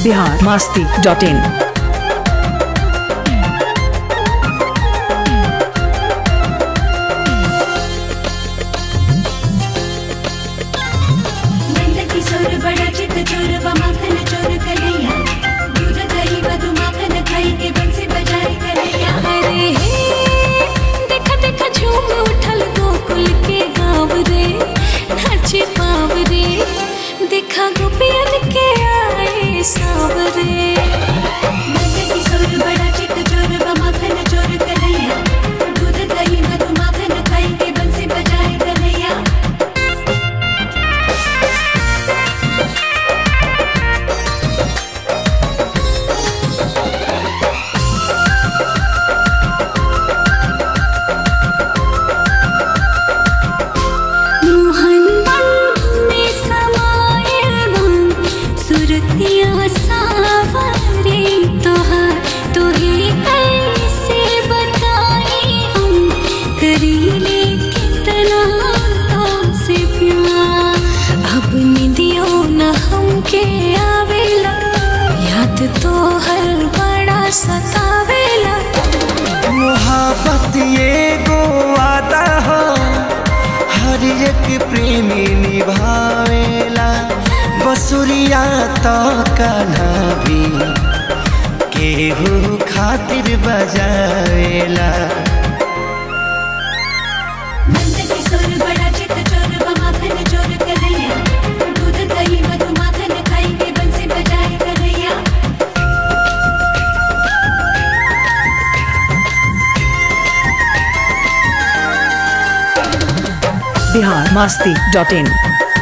Bihar Masti dot in Nand Kishore बड़ा चित चोर व माखन चोर कन्हैया दूध दही मधु माखन खाई के बंसी बजाई कन्हैया अरे हे देखा देखा झूम उठल गोकुल के गाँव रे नाचे पाव रे देखा गोपियन के आए सावरे नंद किशोर बड़ा चित चोर व माखन चोर कन्हैया दूध दही मधु माखन खाई के बंसी बजाई कन्हैया मोहन बन में समायल बन सुरतिया सावरे तोहार तोहे कैसे बताई हम करीले कितना से प्यार अब निदियो न हमके आवेला याद तो हर बड़ा सतावेला मोहब्बत ये गो वादा हो हर एक प्रेमी निभावेला बसुरिया तो कान्हा भी केहू खातिर बजावेला नंद किशोर बड़ा चित चोर व माखन चोर कन्हैया दूध दही मधु माखन खाई के बंसी बजाई कन्हैया बिहार मास्ती डॉट इन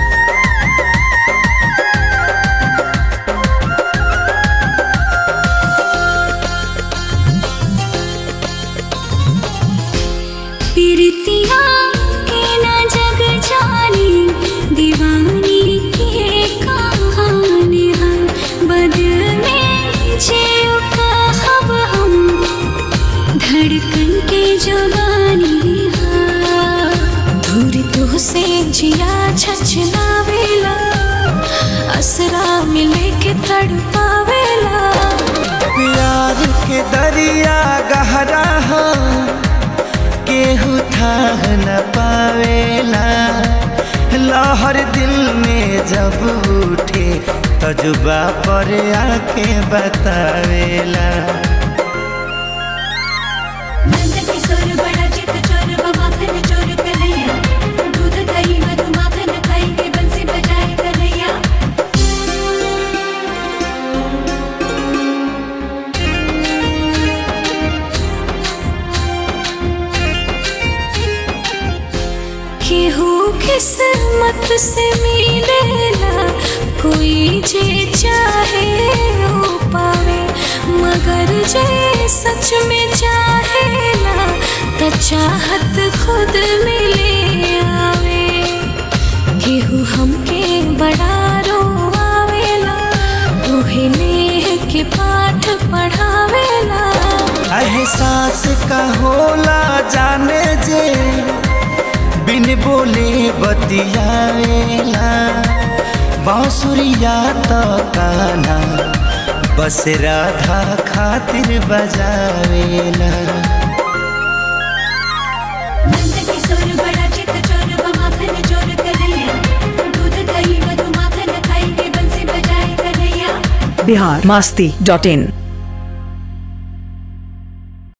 पीरतिया के न जग जानी दीवानी के कहानी हम बदल में जियो कहब हम धड़कन के जुबानी हाँ दूर तो से जिया छछलावेला असरा मिले के तड़पावेला प्यार के दरिया गहरा हो केहू थाह न पावेला लहर दिल में जब उठे तजुबा पर आके बतावेला नंद किशोर बड़ा चित चोर व माखन चोर कन्हैया दूध दही मधु माखन खाई के बंसी बजाई कन्हैया केहू किस्मत से मिलेला कोई जे चाहे वो पावे मगर जे सच में चाहेला त चाहत खुद मिले आवे केहू हमके बड़ा रोआवेला तोहे नेह के पाठ पढ़ावेला एहसास का होला जाने जे बिन बोले बतियावेला बांसुरिया तो काना बस राधा खातिर बजावेला नंद किशोर बड़ा चित चोर व माखन चोर कन्हैया दूध दही मधु माखन खाई के बंसी बजाई कन्हैया बिहार मास्ती डॉट इन